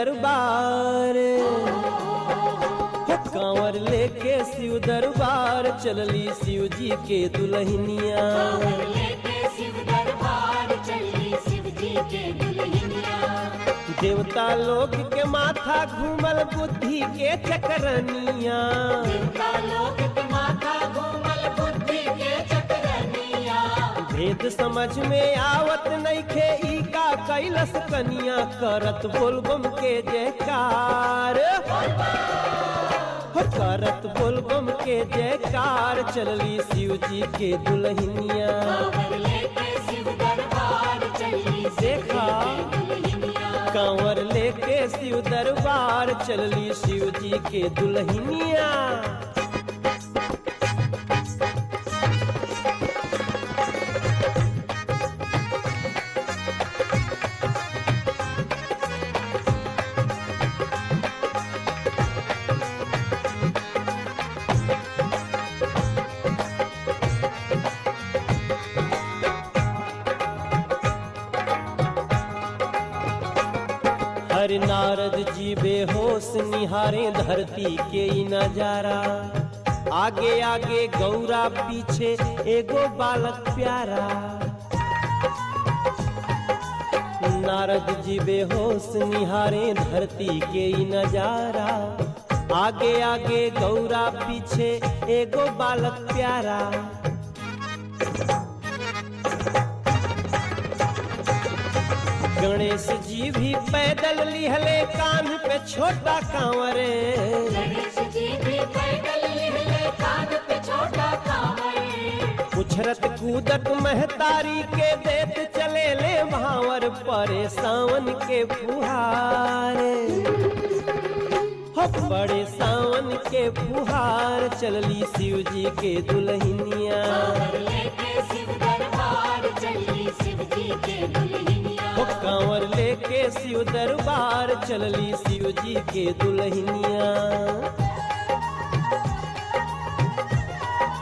दरबार हो कांवर लेके शिव दरबार चलली शिव जी के दुल्हनिया कांवर लेके शिव दरबार चली शिव जी के दुल्हनिया देवता लोग के माथा घूमल बुद्धि के चकरनिया देवता लोक के माथा घूमल बुद्धि के चकरनिया भेद समझ में आवत नइखे ई का कैलस कनिया करत बोलबम के जयकार हो करत बोलबम के जयकार चलली शिव जी के दुल्हनिया कांवर लेके शिव दरबार चली शिव देखा। जी के दुल्हनिया कांवर लेके शिव दरबार चलली शिव जी के दुल्हनिया हर नारद जी बेहोश निहारे धरती के ई नजारा आगे आगे गौरा पीछे एगो बालक प्यारा नारद जी बेहोश निहारे धरती के ई नजारा आगे आगे गौरा पीछे एगो बालक प्यारा गणेश जी भी पैदल लिहले कान पे छोटा कांवरे गणेश जी भी पैदल लिहले कान पे छोटा कांवर उछरत कूदत महतारी के देत चले ले भावर परे सावन के फुहारे हो बड़े सावन के फुहार चलली शिव जी के दुल्हनिया कांवर लेके शिव दरबार चली शिव जी के दुल्हनिया हो कांवर लेके शिव दरबार चलली शिव जी के दुल्हनिया